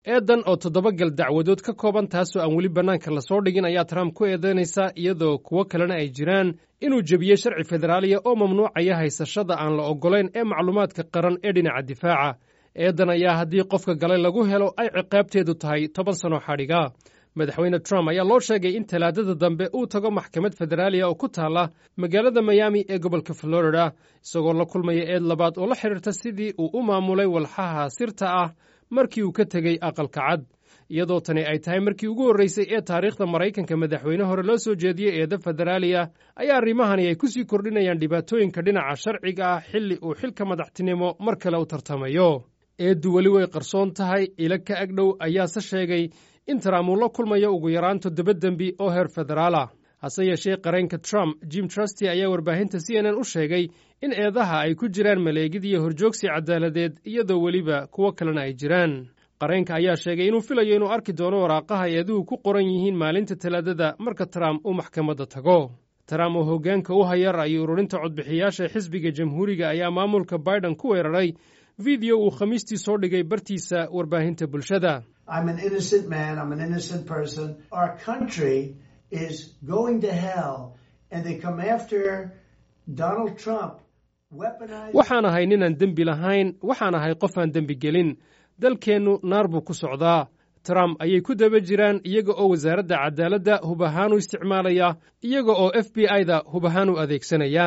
eedan oo toddoba gal dacwadood ka kooban taasoo aan weli bannaanka lasoo dhigin ayaa trump ku eedaynaysa iyadoo kuwo kalena ay jiraan inuu jebiyey sharci federaaliya oo mamnuucaya haysashada aan la oggolayn ee macluumaadka qaran ee dhinaca difaaca eedan ayaa haddii qofka galay lagu helo ay ciqaabteedu tahay toban sano xadhiga madaxweyne trump ayaa loo sheegay in talaadada dambe uu tago maxkamad federaaliya oo ku taalla magaalada miyaami ee gobolka florida isagoo la kulmaya eed labaad oo la xidhiirta sidii uu u maamulay walxaha sirta ah markii uu ka tegey aqalka cad iyadoo tani ay tahay markii ugu horraysay ee taariikhda maraykanka madaxweyne hore loo soo jeediyey eeda federaaliya ayaa arrimahani ay ku sii kordhinayaan dhibaatooyinka dhinaca sharciga ah xilli uu xilka madaxtinimo mar kale u tartamayo eeddu weli way qarsoon tahay ila ka agdhow ayaase sheegay in trump uu la kulmayo ugu yaraan toddoba dembi oo heer federaal ah hase yeeshee qareenka trump jim trusty ayaa warbaahinta c n n u sheegay in eedaha ay ku jiraan maleegid iyo horjoogsi caddaaladeed iyadoo weliba kuwo kalena ay jiraan qareenka ayaa sheegay inuu filayo inuu arki doono waraaqaha eeduhu ku qoran yihiin maalinta talaadada marka trump uu maxkamadda tago trump oo hoggaanka u haya ra'yi ururinta codbixiyaasha xisbiga jamhuuriga ayaa maamulka biden ku weeraray fideyo uu khamiistii soo dhigay bartiisa warbaahinta bulshada waxaan ahay ninaan dembi lahayn waxaan ahay qof aan dembi gelin dalkeennu naar buu ku socdaa trump ayay ku daba jiraan iyaga oo wasaaradda cadaaladda hub ahaan u isticmaalaya iyaga oo f b i-da hub ahaan u adeegsanaya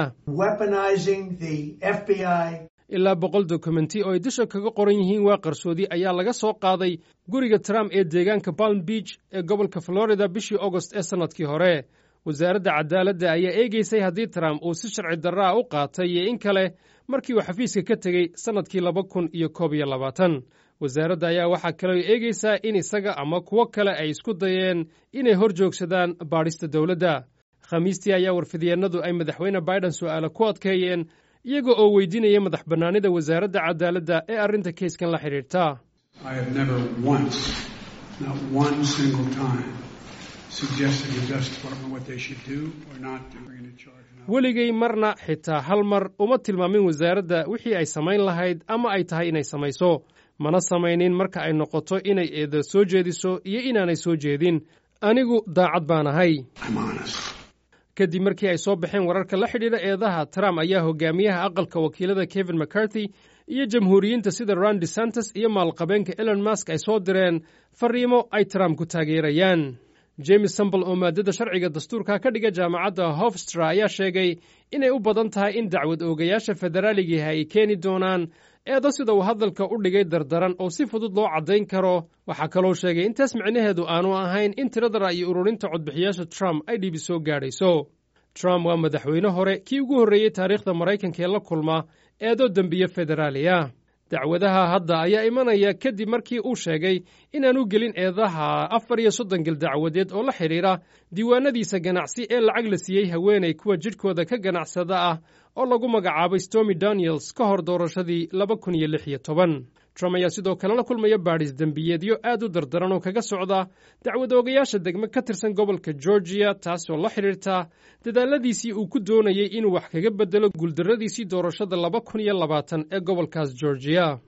ilaa boqol dokumenti oo ay dusha kaga qoran yihiin waa qarsoodi ayaa laga soo qaaday guriga trump ee deegaanka palm beach ee gobolka florida bishii augost ee sannadkii hore wasaaradda cadaaladda ayaa eegaysay haddii trump uu si sharci darraa u qaatay iyo in kale markii uu xafiiska ka tegey sannadkii laba kun iyo koob iyo labaatan wasaaradda ayaa waxaa kaloo eegaysaa in isaga ama kuwo kale ay isku dayeen inay hor joogsadaan baadhista dowladda khamiistii ayaa warfidyeenadu ay madaxweyne biden su'aale ku adkeeyeen iyaga oo weydiinaya madax bannaanida wasaaradda cadaaladda ee arrinta keyskan la xidhiirta weligay marna xitaa hal mar uma tilmaamin wasaaradda wixii ay samayn lahayd ama ay tahay inay samayso mana samaynin marka ay noqoto inay eeda soo jeediso iyo inaanay soo jeedin anigu daacad baan ahay kadib markii ay soo baxeen wararka la xidhiidha eedaha trump ayaa hogaamiyaha aqalka wakiilada kevin mccarthy iyo jamhuuriyiinta sida ron desantes iyo maalqabeenka elon mask ay soo direen fariimo ay trump ku taageerayaan james sambal oo maadada sharciga dastuurka ka dhiga jaamacadda hofstra ayaa sheegay inay u badan tahay in dacwad oogayaasha federaaligiiha ay keeni doonaan eedo sida uu hadalka u dhigay dardaran oo si fudud loo caddayn karo waxaa kaloo sheegay intaas micnaheedu aanu ahayn in tirada ra'yi ururinta codbixiyaasha trump ay dhibi soo gaadhayso trump waa madaxweyne hore kii ugu horreeyey taariikhda maraykanka ee la kulma eedo dembiye federaaliya dacwadaha hadda ayaa imanaya kadib markii uu sheegay inaanu gelin eedaha afar iyo soddon gel dacwadeed oo la xidhiidha diiwaanadiisa ganacsi ee lacag la siiyey haweenay kuwa jidhkooda ka ganacsada ah oo lagu magacaabay stormy daniels ka hor doorashadii laba kun iyo lix iyo toban trump ayaa sidoo kale la kulmaya baadhis dembiyeedyo aad u dardaran oo kaga socda dacwad oogayaasha degme ka tirsan gobolka georgiya taasoo la xidhiirta dadaaladiisii uu ku doonayey inuu wax kaga beddelo guuldarradiisii doorashada laba kun iyo labaatan ee gobolkaas georgiya